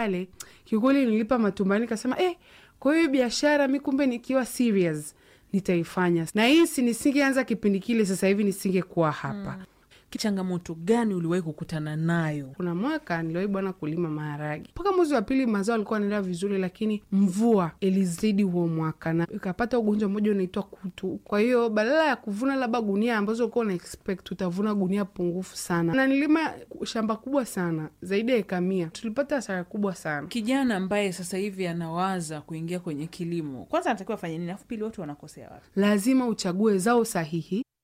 pale kiukweli nilipa matumaini, nikasema eh, kwa hiyo biashara mi kumbe nikiwa serious nitaifanya, na hisi nisingeanza kipindi kile, sasa hivi nisingekuwa hapa. changamoto gani uliwahi kukutana nayo? Kuna mwaka niliwahi bwana kulima maharagi mpaka mwezi wa pili, mazao alikuwa anaendelea vizuri, lakini mvua ilizidi huo mwaka na ikapata ugonjwa mmoja unaitwa kutu. Kwa hiyo badala ya kuvuna labda gunia ambazo ulikuwa una expect utavuna gunia pungufu sana, na nilima shamba kubwa sana zaidi ya eka mia. Tulipata hasara kubwa sana. Kijana ambaye sasa hivi anawaza kuingia kwenye kilimo, kwanza anatakiwa afanye nini? Alafu pili, watu wanakosea wapi? Lazima uchague zao sahihi